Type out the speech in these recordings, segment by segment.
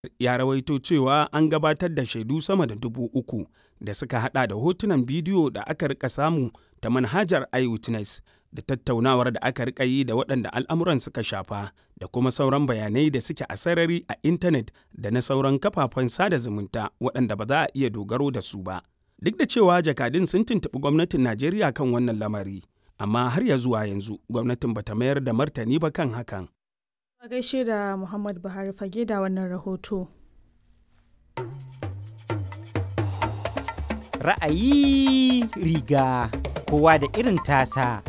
ya rawaito cewa an gabatar da shaidu sama da dubu uku da suka hada da hotunan bidiyo da aka rika samu ta manhajar iWitness da tattaunawar da aka rika yi da waɗanda al'amuran suka shafa da kuma sauran bayanai da suke a sarari a intanet da na sauran kafafen sada zumunta waɗanda ba za a iya dogaro da su ba. Duk da cewa jakadun sun tuntuɓi gwamnatin Najeriya kan wannan lamari, amma har ya zuwa yanzu gwamnatin bata mayar da martani ba kan hakan. A gaishe da Muhammad Buhari fage da wannan rahoto. Ra'ayi riga kowa da irin tasa.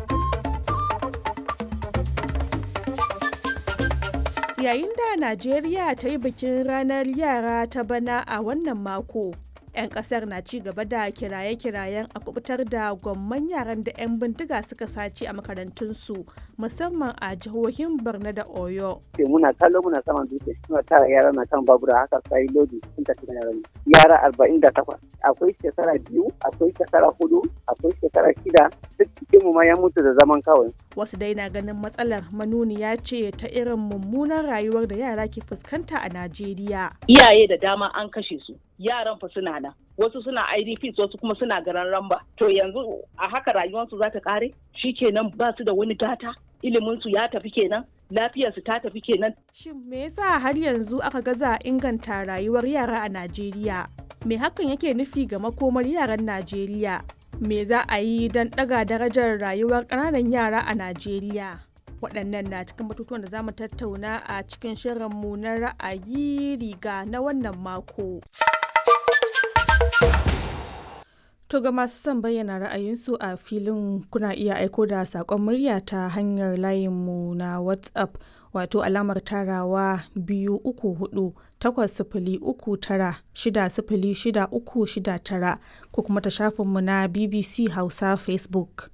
Yayin da Najeriya ta yi bikin ranar yara ta bana a wannan mako. 'yan kasar na ci gaba da kiraye-kirayen a kubutar da gwamman yaran da 'yan bindiga suka sace a makarantunsu musamman a jihohin borno da oyo muna kallo muna saman dutse suna tara yara na kan babura haka sai lodi sun tafi da yaran yara arba'in da takwas akwai shekara biyu akwai shekara hudu akwai shekara shida duk cikin mu ma ya mutu da zaman kawai wasu dai na ganin matsalar manuniya ce ta irin mummunan rayuwar da yara ke fuskanta a najeriya iyaye da dama an kashe su yaran fa suna nan wasu suna idps wasu kuma suna garan ramba to yanzu a haka rayuwarsu za ta kare kenan ba su da wani gata iliminsu ya tafi kenan lafiyarsu ta tafi kenan shin me yasa har yanzu aka gaza inganta rayuwar yara a najeriya me hakan yake nufi ga makomar yaran najeriya me za a yi don ɗaga darajar rayuwar ƙananan yara a najeriya waɗannan na cikin batutuwan da za mu tattauna a cikin shirinmu na ra'ayi riga na wannan mako. To ga masu son bayyana ra'ayinsu a filin kuna iya aiko da saƙon murya ta hanyar layinmu na WhatsApp wato alamar tarawa biyu uku hudu takwas sifili uku tara shida sifili shida uku shida tara ko kuma ta shafinmu na BBC Hausa Facebook.